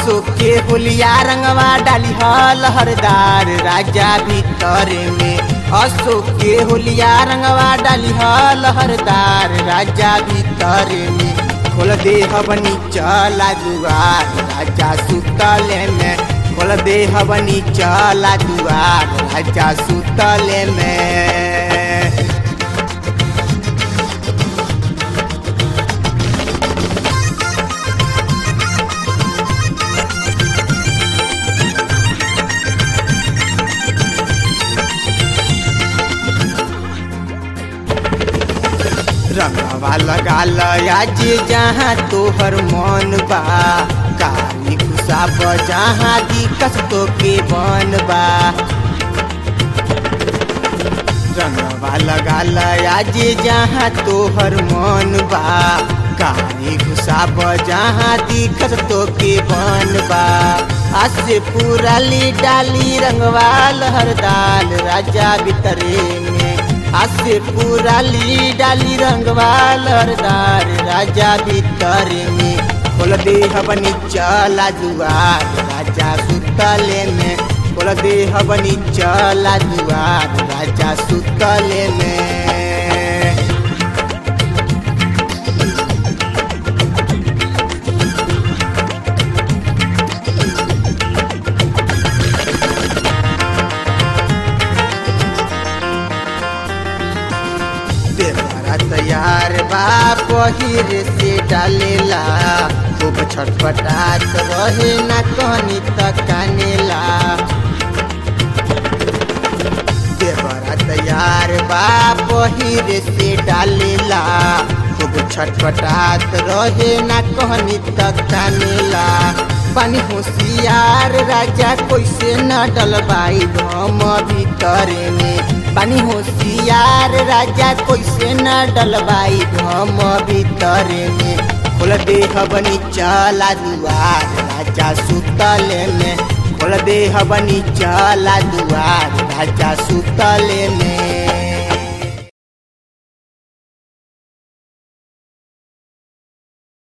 अशोक के होलिया रंगवा डाली हल हरदार राजा भीतर में अशोक के होलिया रंगवा डाली हल हरदार राजा भीतर में खोल दे हवनी चला दुआर राजा सुतले में खोल दे हवनी चला दुआर राजा सुतले में रंगवा लगा लयाज जहाँ तोहर मन बा काली खुशाब जहाँ दिकस तो के बन बा रंगवा लगा लयाज जहाँ तोहर मन बा काली खुशाब जहाँ दिकस तो के बन बा आज से पूरा ली डाली रंगवा लहरदाल राजा बितरे में आज से पूरा ली डाली रंगवा लहरदार राजा भीतर में खोल दे हवनी चला दुआर राजा सुतले में खोल दे हवनी चला दुआर राजा सुतले में देवरा तैयार बा पहिर से डालेला खूब छटपटात रहे ना कहनी तक कानेला देवरा तैयार बा पहिर से डालेला खूब छटपटात रहे ना कहनी तक कानेला पानी होशियार राजा कैसे न डलबाई हम भीतर में पानी होशियार राजा कैसे न डलबाई हम भीतर में खोल दे हबनी चला दुआर राजा सुतले में खोल दे हबनी चला दुआर राजा सुतले में